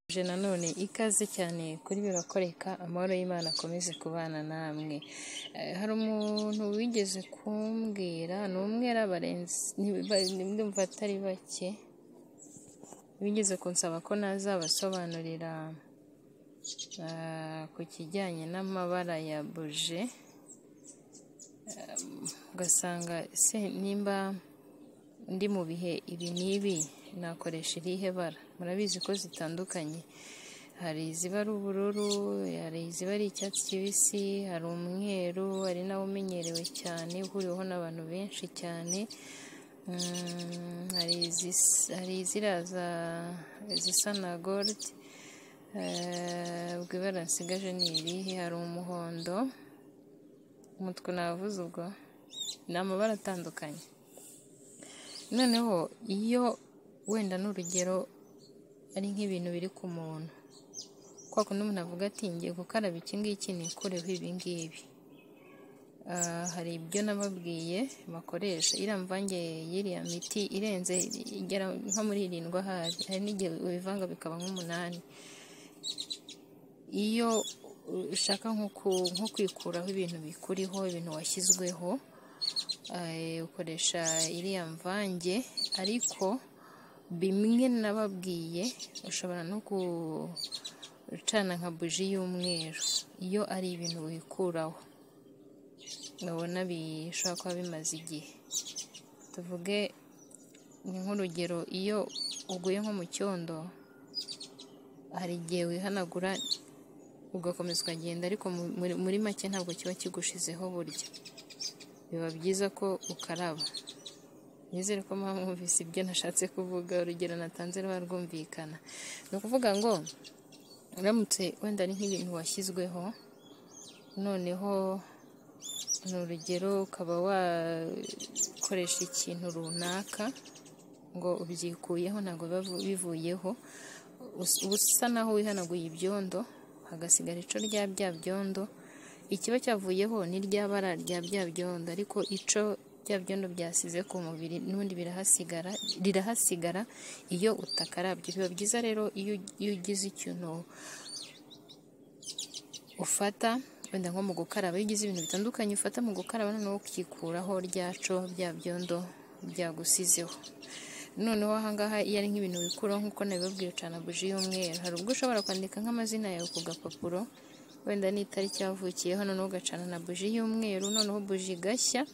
Mbifurije nanone ikaze cyane kuri Birakoreka, amahoro y'Imana akomeze kubana namwe. Hari umuntu wigeze kumbwira, ni umwera ndumva atari bake, bigeze kunsaba ko nazabasobanurira ku kijyanye n'amabara ya buji, ugasanga se nimba ndi mu bihe ibi n'ibi nakoresha irihe bara? Murabizi ko zitandukanye, hari iziba ari ubururu, hari iziba ari icyatsi kibisi, hari umweru, hari nawo umenyerewe cyane uhuriweho n'abantu benshi cyane, hari iziraza izisa na gorudi, ubwo ibara nsigaje ni irihe? Hari umuhondo, umutuku navuze ubwo, ni amabara atandukanye. Noneho iyo wenda n'urugero ari nk'ibintu biri ku muntu, kwa kundi umuntu avuga ati ngiye gukaraba iki ngiki nikureho ibi ngibi, hari ibyo nababwiye bakoresha, iriya mvange y'iriya miti irenze igera nko muri irindwi ahari, hari n'igihe ubivanga bikaba nk'umunani, iyo ushaka nko kwikuraho ibintu bikuriho, ibintu washyizweho, ukoresha iriya mvange, ariko bimwe nababwiye ushobora no gucana nka buji y'umweru, iyo ari ibintu wikuraho, urabona bishobora kuba bimaze igihe, tuvuge ni nk'urugero iyo uguye nko mu cyondo, hari igihe wihanagura ugakomeza ukagenda, ariko muri make ntabwo kiba kigushizeho burya, biba byiza ko ukaraba, nizere ko muba mwumvise ibyo nashatse kuvuga, urugero natanze ruba rwumvikana, ni ukuvuga ngo uramutse wenda ari nk'ibintu washyizweho, noneho ni urugero ukaba wakoresha ikintu runaka ngo ubyikuyeho ntabwo biba bivuyeho, uba usa naho wihanaguye ibyondo, hagasigara ico rya bya byondo, ikiba cyavuyeho ni rya bara rya bya byondo, ariko ico bya byondo byasize ku mubiri n'ubundi birahasigara, rirahasigara iyo utakarabye, biba byiza rero iyo ugize ikintu ufata wenda nko mu gukaraba, iyo ugize ibintu bitandukanye ufata mu gukaraba noneho ukikuraho ryaco bya byondo byagusizeho, noneho aha ngaha iyo ari nk'ibintu wikuraho nk'uko nabibabwiye ucana buji y'umweru, hari ubwo ushobora kwandika nk'amazina yawe ku gapapuro, wenda n'itariki yavukiyeho, noneho ugacana na buji y'umweru, noneho buji igashya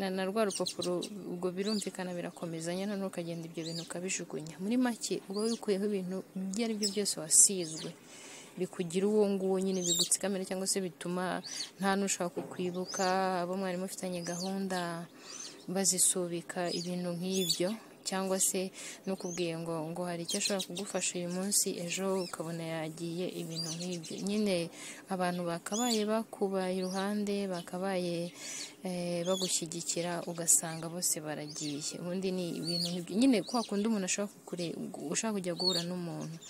na rwa rupapuro, ubwo birumvikana birakomezanya, noneho ukagenda ibyo bintu ukabijugunya, muri make uba wikuyeho ibintu ibyo ari byo byose wasizwe, bikugira uwo nguwo nyine bigutsikamira cyangwa se bituma nta n'ushaka kukwibuka, abo mwari mufitanye gahunda bazisubika ibintu nk'ibyo, cyangwa se n'ukubwiye ngo ngo hari icyo ashobora kugufasha uyu munsi, ejo ukabona yagiye ibintu nk'ibyo, nyine abantu bakabaye bakubaye iruhande, bakabaye bagushyigikira, ugasanga bose baragiye, ubundi ni ibintu nk'ibyo nyine, kwa kundi umuntu ushaka kujya guhura n'umuntu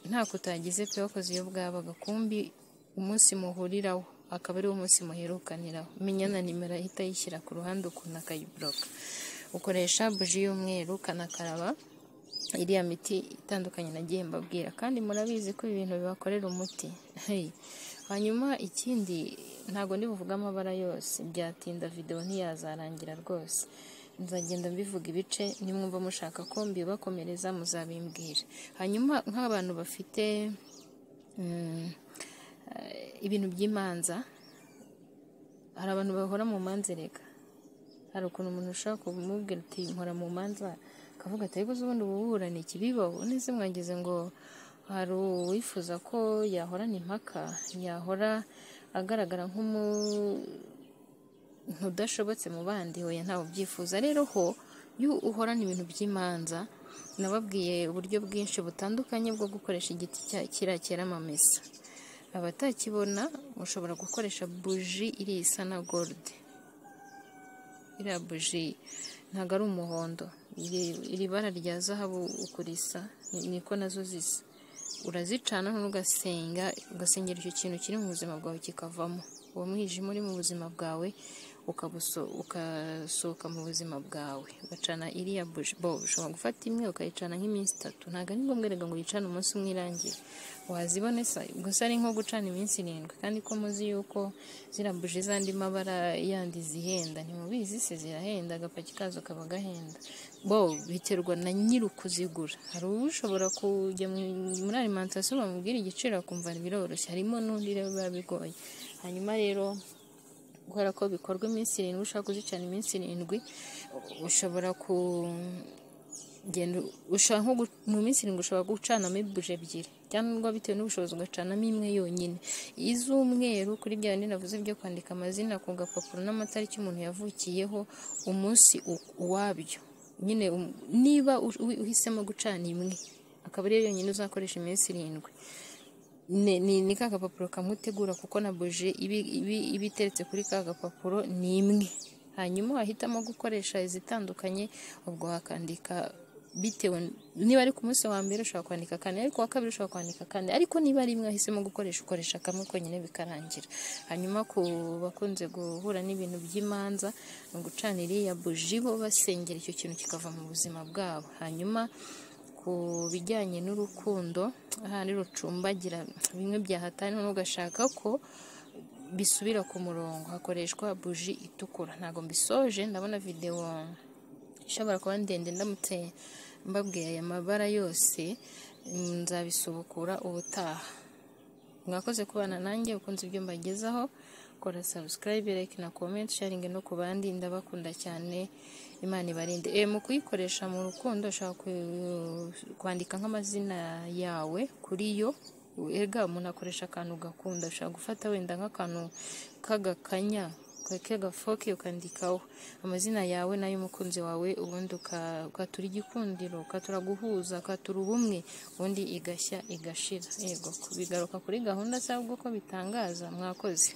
ntako utagize pe, wakoze iyo bwaba agakumbi umunsi muhuriraho akaba ariwo munsi muherukaniraho, menya na nimero ahita ayishyira ku ruhande ukuntu akayiboroka, ukoresha buji y'umweru ukanakaraba iriya miti itandukanye nagiye mbabwira, kandi murabizi ko ibintu bibakorera umuti, hanyuma ikindi ntabwo ndi buvuge amabara yose, byatinda videwo ntiyazarangira rwose, nzagenda mbivuga ibice, nimwumva mushaka ko mbibakomereza muzabimbwira, hanyuma nk'abantu bafite ibintu by'imanza, hari abantu bahora mu manza erega, hari ukuntu umuntu ushobora kumubwira uti nkora mu manza, akavuga ati ariko ubundi ubu buburana iki? Bibaho nese mwagize ngo hari uwifuza ko yahorana impaka, yahora agaragara nk'umuntu udashobotse mu bandi, hoya ntawe ubyifuza, rero ho iyo uhorana ibintu by'imanza, nababwiye uburyo bwinshi butandukanye bwo gukoresha igiti kiriya cyera amamesa, abatakibona mushobora gukoresha buji iri isa na gorudi, iriya buji ntabwo ari umuhondo, iri bara rya zahabu uko risa niko nazo zisa, urazicana noneho ugasenga, ugasengera icyo kintu kiri mu buzima bwawe kikavamo, uwo mwijima uri mu buzima bwawe ukabuso- ukasohoka mu buzima bwawe ugacana iriya buji bo ushobora gufata imwe ukayicana nk'iminsi itatu ntabwo ari ngombwa reka ngo uyicane umunsi umwe irangire wazibone se gusa ari nko gucana iminsi irindwi kandi ko muzi yuko ziriya buji z'andi mabara yandi zihenda ntimubizi se zirahenda agapaki kazo kaba gahenda bo biterwa na nyiri ukuzigura hari uba ushobora kujya mu- muri alimantasiyo bamubwira igiciro akumva biroroshye harimo n'undi rero biba bigoye hanyuma rero kubera ko bikorwa iminsi irindwi ushaka kuzicana iminsi irindwi ushobora kugenda ushaka nko gu- mu minsi irindwi ushobora gucanamo ibuje ebyiri cyangwa bitewe n'ubushobozi ugacanamo imwe yonyine iz'umweru kuri bya bindi navuze byo kwandika amazina ku gapapuro n'amatariki umuntu yavukiyeho umunsi u- uwabyo nyine um- niba u- u- uhisemo gucana imwe akaba ariyo yonyine uzakoresha iminsi irindwi ni, ni, ni ka gapapuro kamwe utegura kuko na buji iba iba- iba iteretse kuri ka gapapuro ni imwe hanyuma wahitamo gukoresha izitandukanye ubwo wakandika bitewe niba ari ku munsi wa mbere ushobora kwandika kane ariko wa kabiri ushobora kwandika kane ariko niba ari imwe wahisemo gukoresha ukoresha kamwe konyine bikarangira hanyuma ku bakunze guhura n'ibintu by'imanza ni ugucana iriya buji bo basengera icyo kintu kikava mu buzima bwabo hanyuma ku bijyanye n'urukundo ahandi rucumbagira bimwe byahatana ugashaka ko bisubira ku murongo hakoreshwa buji itukura ntabwo mbisoje ndabona videwo ishobora kuba ndende ndamutse mbabwiye aya mabara yose mm, nzabisubukura ubutaha mwakoze kubana nanjye ukunze ibyo mbagezaho kora subscribe like na comment sharing no ku bandi ndabakunda cyane imana ibarinde e, mu kuyikoresha mu rukundo ushobora ku- kwandika nk'amazina yawe kuri yo erega umuntu akoresha akantu ugakunda ushobora gufata wenda nk'akantu k'agakanya k'agafoke ukandikaho amazina yawe n'ay'umukunzi wawe ubundi uka- ukatura igikundiro ukatura guhuza ukatura ubumwe ubundi igashya igashira yego bigaruka kuri gahunda se ahubwo ko bitangaza mwakoze